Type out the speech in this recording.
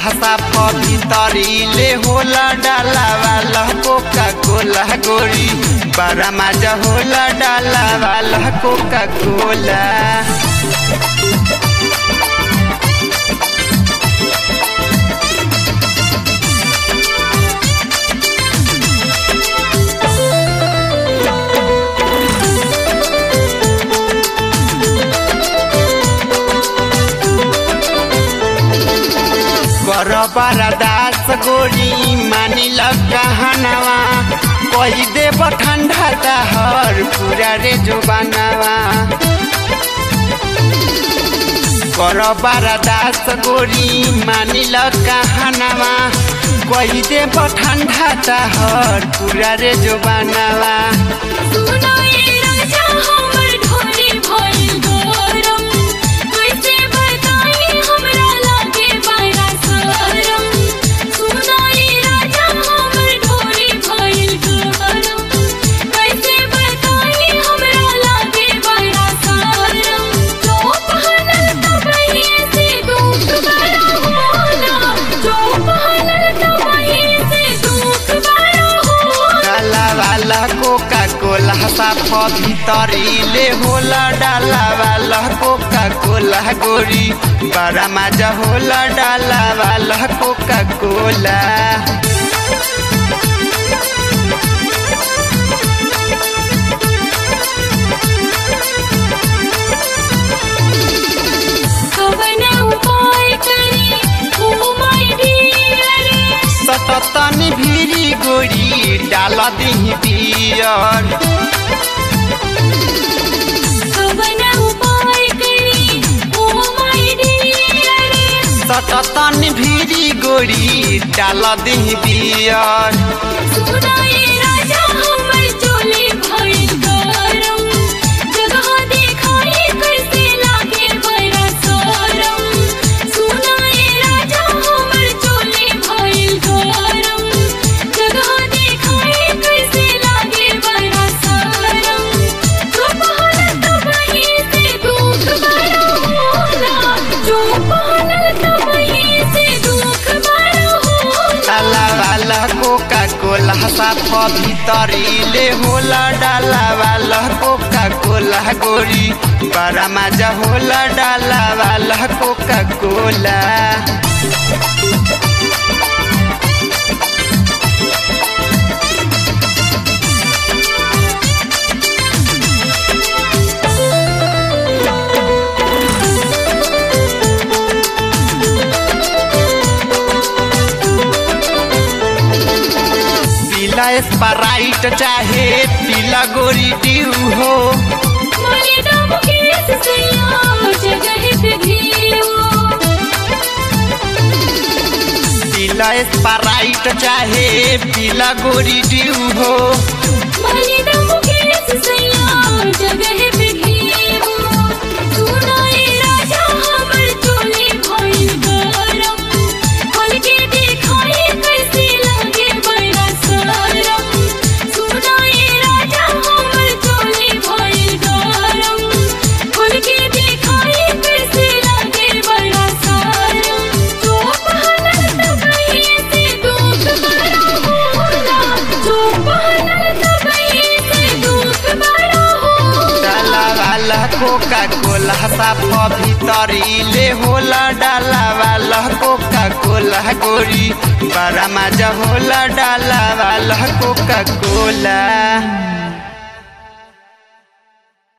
साफ भितरीले होला डाला वाला कोका कोला गोरी बड़ा मजा होला डाला वाला कोका कोला कर दास गोरी मानिल कहनवा कही देव ठंडा दहर पूरा रे जो बनावा कर दास गोरी मानिल कहनवा कही देव ठंडा दहर पूरा रे जो बनावा सुनो ये राजा हमर ढोली भइल गरम कैसे बताई हमरा लागे बड़ा शरम सुनो ये राजा हमर ढोली भइल गरम कैसे बताई हमरा लागे बड़ा शरम जो पहनल तबही से दुख बड़ा होला जो पहनल तबही से दुख बड़ा होला डाला वाला कोका कोला साफ भितरीले होला डाला वाला कोका कोला गोरी बड़ा मजा होला डाला वाला कोका कोला कवन उपाय करी ओ माय डियर सततनी भिरी गोरी डाल दिही पियर कवन उपाय करी ओ माय डियर सततनी भिरी गोरी डाल दिही पियर सुनाई राजा हमर चोली भइल गरम जगह देखाई कैसे लागे बड़ा शरम सुनाई राजा हमर चोली भइल गरम जगह देखाई कैसे लागे बड़ा शरम जो पहनल तबही से दुख बड़ा होला जो पहनल तबही से दुख बड़ा होला डाला वाला कोका कोला साफ भितरीले होला डाला वाला कोका कोला गोरी बड़ा मजा होला डाला वाला कोका कोला पीला स्प्राइट चाहे पीला गोरी ड्यू हो मारे दम केस सैया जगह पे घियो पीला स्प्राइट चाहे पीला गोरी ड्यू हो मारे दम केस सैया जगह पे घियो सुनाए राजा हमर चोली भइल गरम खोल के देखाई कैसे लागे बड़ा शरम सुनाए राजा हमर चोली भइल गरम खोल के देखाई कैसे लागे बड़ा शरम जो पहनल तबही से दुख बड़ा होला जो पहनल तबही से दुख बड़ा होला डाला वाला कोका कोला साफ भितरीले होला डाला वाला कोका कोला गोरी बड़ा मजा होला डाला वाला कोका कोला